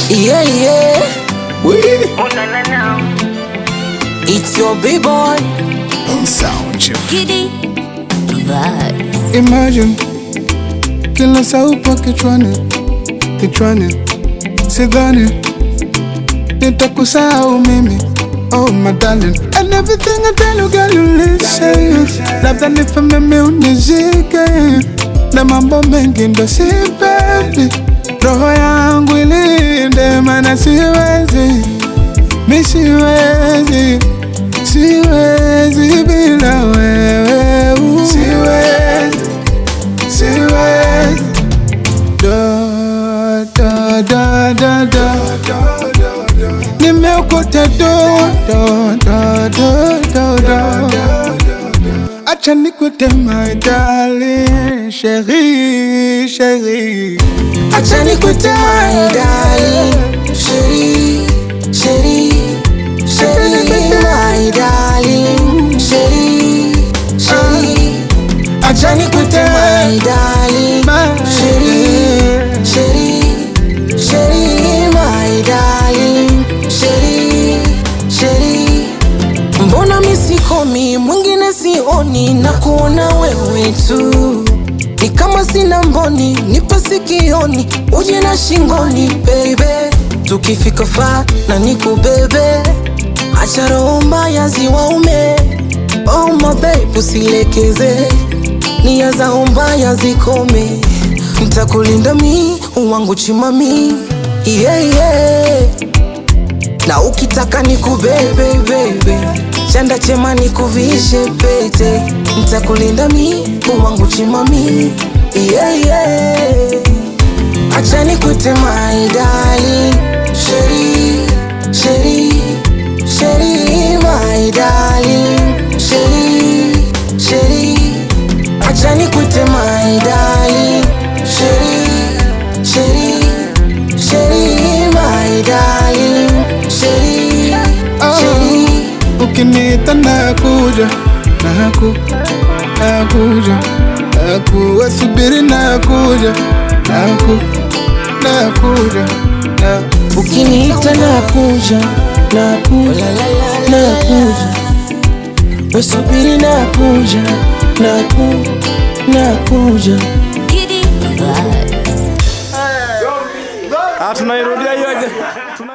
Yeah, yeah. Oui. It's your B-boy. Sound chief. Giddy vibes. Imagine kila saupa kichwani kichwani, sidhani nitakusahau mimi. Oh my darling, and everything I tell you girl you listen. Labda nife mimi unizike na mambo mengi ndo sipendi, roho yangu ilinde, mana siwezi mi siwezi siwezi bila wewe uh. siwezi siwezi da da da da da nimeokota do do do do do do acha nikute my darling chérie chérie Acha nikute my darling. Sheri, Sheri, Sheri, my darling. Sheri, Sheri. Acha nikute my darling. Sheri, Sheri, Sheri, my darling. Sheri, Sheri. Mbona misikomi mwingine sioni na kuona wewe tu ni kama sina mboni, nipe sikioni, uje na shingoni baby, tukifika fa na nikubebe, acha roho mbaya ziwaume. Oh my babe, usilekeze nia zao mbaya zikome, ntakulinda mi wangu chimami yeah, yeah. Na ukitaka nikubebe bebe, chanda chema nikuvishe pete, nitakulinda mi wangu chimami yeah, yeah. Acha nikute my darling, sheri sheri sheri my darling, sheri sheri. Acha nikute my darling, sheri sheri sheri my darling, sheri sheri. Ukiniita nakuja, naku, nakuja, naku, asubiri nakuja, naku, nakuja, na Ukiniita nakuja, nakuja, nakuja, wasubiri nakuja, naku, nakuja. Giddy vibes. Ah, tunairudia hiyo aje. Tuna-